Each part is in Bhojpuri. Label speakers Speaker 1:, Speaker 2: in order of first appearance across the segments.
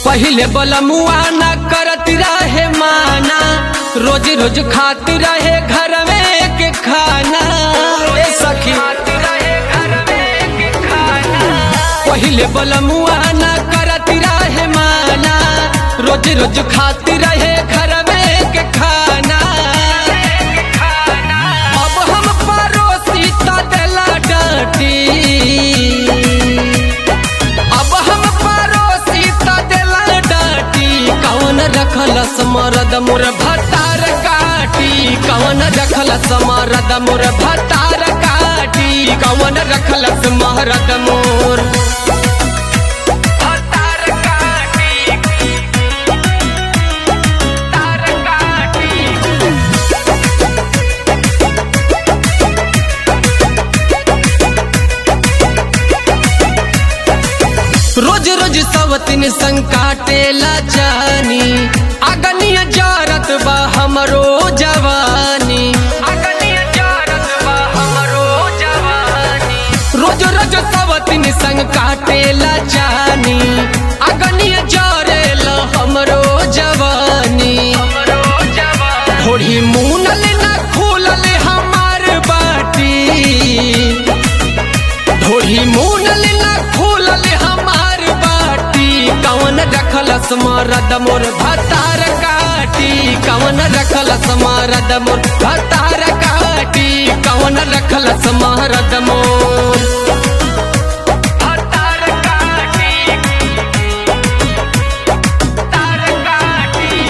Speaker 1: पहिले बलमुआ न करत रहे माना रोज रोज खात रहे घर में के खाना ए सखी पहिले बलमुआ न करत रहे माना रोज रोज खात रहे घर में के खाना अब हम पड़ोसी त देला डांटी अब हम पड़ोसी त देला डांटी कौन रखलस मरद मोर भतार काटी कौन रखलस मरद मोर भतार काटी कौन रखलस मरद मोर भतार काटी तार काटी रोज रोज सवतिन संग काटेला जानी अगनिया जारत बा हमरो जवानी अगनिया जारत बा हमरो जवानी रोज रोज सवतिन संग काटेला जानी अगनिया जारेला हमरो जवानी हमरो जवानी थोड़ी मुनल ना खुलल हमार बाटी ढोली मुनल ना खोलल हमार बाटी कवन रखलस मरद मोर भतार काटी कवन रखलस मरद मोर भतार काटी कवन रखलस मरद मोर भतार काटी तार काटी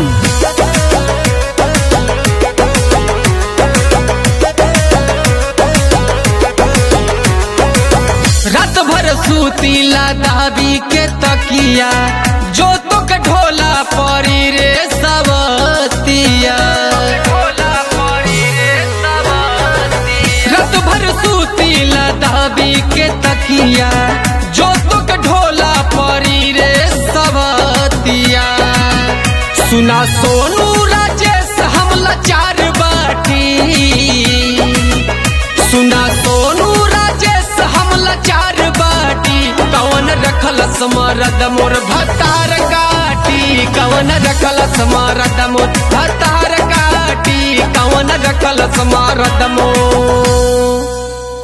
Speaker 1: रात भर सूतीला दाबी के तकिया जो तो के ढोला परी रे सवतिया रात भर सूतीला दाबी के तकिया जो तो के ढोला परी रे सवतिया सुना सोनू राजेश हम लाचार बाटी सुना सोनू राजेश हम लाचार बाटी कवन रखलस मरद मोर भतार काटी कवन रखलस मरद मोर भतार काटी कवन रखलस मरद मोर